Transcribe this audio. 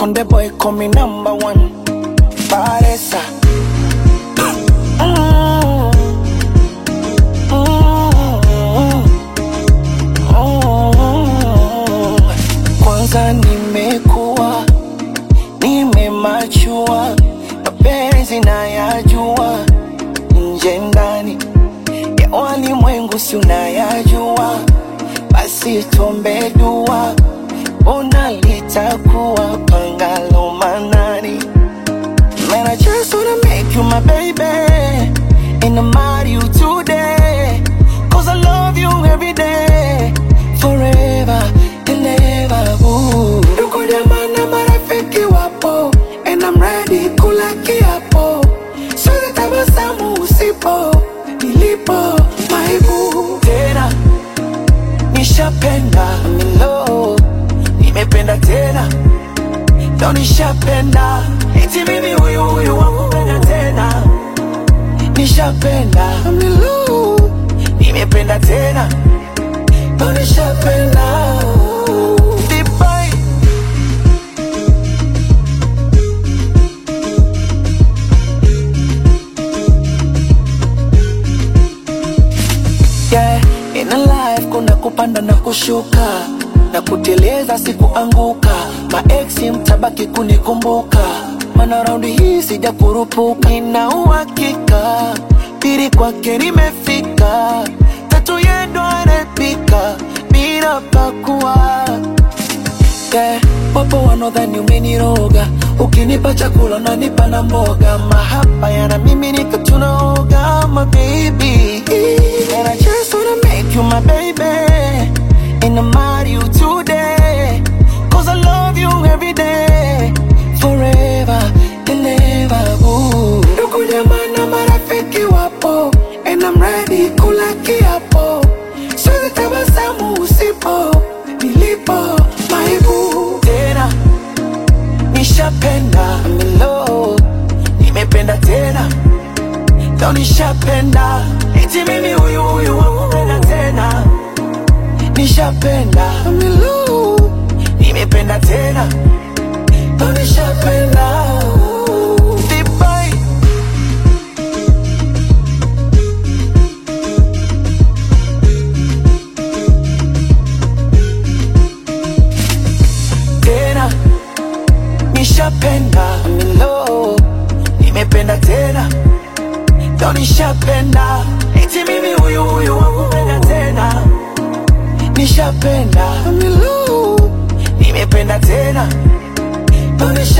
Konde boy call me number one. Paresa. Mm. Mm. Mm. Kwanza nimekuwa nimemachua, mapenzi nayajua, nje ndani ya walimwengu si unayajua, basi tuombe dua, ona litakuwa pangalo manani. Man, I just wanna make you my baby And I'm marry you today Cause I love you every day Forever and ever ooh. Ndugu jamaa na marafiki wapo And I'm ready kula kiapo Siwezi tabasamu usipo Nilipo my boo Tena nishapenda I'm in love Nimependa tena Leo nishapenda eti mimi huyu huyu wakupenda tena nishapenda I'm in love. nimependa tena Leo nishapenda Dubai. yeah. In a life kuna kupanda na kushuka na kuteleza sikuanguka maeksi mtabaki kunikumbuka mana raundi hii sija kurupuka nina uhakika pili kwake nimefika tatu yendo anapika bila pakua yeah. Wapo wanaodhani umeniroga, ukinipa chakula unanipa na mboga, mahaba yana mimi nika tunaoga, my baby. And I just wanna make you my baby, and I'm marry you today, cause I love you every day, forever and ever. Ooh. Ndugu jamaa na marafiki wapo, and I'm ready kula kiapo, siwezi tabasamu usipo nilipo my boo. Tena nishapenda I'm in love, nimependa tena leo nishapenda eti mimi huyu huyu wakupenda tena nishapenda I'm in love, nimependa tena leo nishapenda Dubai. tena nishapenda I'm in love, nimependa tena leo nishapenda eti mimi huyu huyu wakupenda tena nishapenda I'm in love, nimependa tena leo nisha